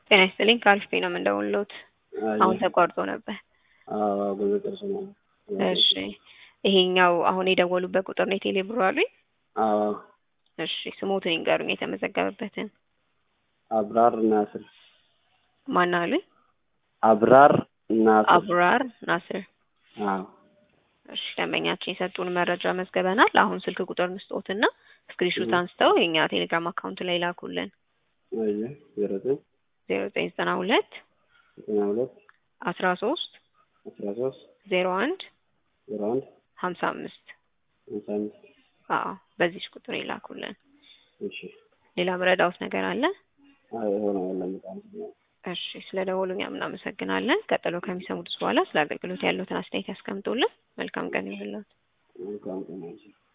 ጤና ይስጥልኝ ከአሪፍ ቤት ነው የምንደውልዎት። አሁን ተቋርጦ ነበር። አዎ ብዙ ጥርስ ነው። እሺ ይሄኛው አሁን የደወሉበት ቁጥር ነው የቴሌ ብሩ አሉኝ? አዎ እሺ ስሞትን ይንገሩኝ የተመዘገበበትን። አብራር ናስር። ማን አሉኝ? አብራር ናስር። አብራር ናስር። አዎ እሺ ደንበኛችን የሰጡን መረጃ መዝገበናል። አሁን ስልክ ቁጥር ምስጦትና ስክሪንሾት አንስተው የኛ ቴሌግራም አካውንት ላይ ላኩልን። አየ ዜሮ ዘጠኝ ዜሮ ዘጠኝ ዘጠና ሁለት ዘጠና ሁለት አስራ ሶስት አስራ ሶስት ዜሮ አንድ ዜሮ አንድ ሀምሳ አምስት ሃምሳ አምስት አዎ በዚች ቁጥር ይላኩልን። እሺ ሌላ ምረዳውት ነገር አለ? አይ ሆነ የለም በጣም ነው። እሺ ስለ ደወሉ እኛም እናመሰግናለን። ቀጥሎ ከሚሰሙት በኋላ ስለ አገልግሎት ያለዎትን አስተያየት ያስቀምጡልን። መልካም ቀን ይሁንልዎት። መልካም ቀን